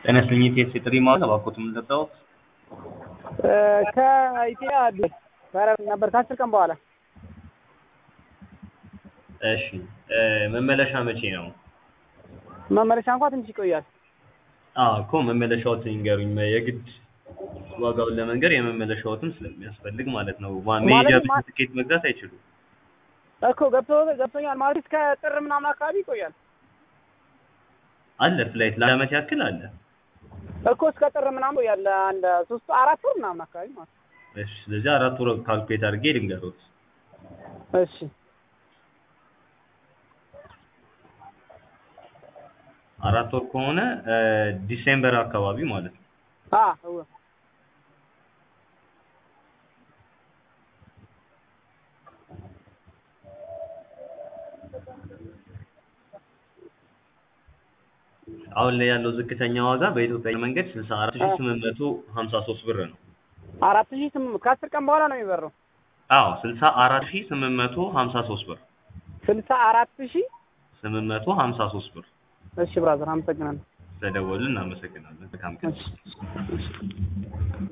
ጤና ይስጥልኝ የኢቲኤስ የጥሪ ማዕከል እባክዎት የምንጠጣው ከኢትዮጵያ አዲስ በረራ ነበር ከአስር ቀን በኋላ እሺ መመለሻ መቼ ነው? መመለሻ እንኳ ትንሽ ይቆያል። አዎ እኮ መመለሻዎትን ይንገሩኝ የግድ ዋጋውን ለመንገር የመመለሻዎትም ስለሚያስፈልግ ማለት ነው። ዋ- መሄጃ ማለት ብቻ ማ- ትኬት መግዛት አይችሉም። እኮ ገብቶ ገብቶኛል ማለት እስከ ጥር ምናምን አካባቢ ይቆያል አለ ፍላይት ለዓመት ያክል አለ። እኮ እስከ ጥር ምናምን ይቆያል አንድ ሶስት አራት ወር ምናምን አካባቢ ማለት ነው። እሺ ስለዚህ አራት ወር ካልኩሌት አድርጌ ልንገሮት። እሺ አራት ወር ከሆነ እ ዲሴምበር አካባቢ ማለት ነው። አ እወ አሁን ላይ ያለው ዝቅተኛ ዋጋ በኢትዮጵያ አየር መንገድ ስልሳ አራት ሺህ ስምንት መቶ ሀምሳ ሶስት ብር ነው። አራት ሺህ ስምንት ከአስር ቀን በኋላ ነው የሚበረው አዎ ስልሳ አራት ሺህ ስምንት መቶ ሀምሳ ሶስት ብር ስልሳ አራት ሺህ ስምንት መቶ ሀምሳ ሶስት ብር እሺ ብራዘር አመሰግናለሁ ስለደወሉ እናመሰግናለን። መልካም ቀን። እሺ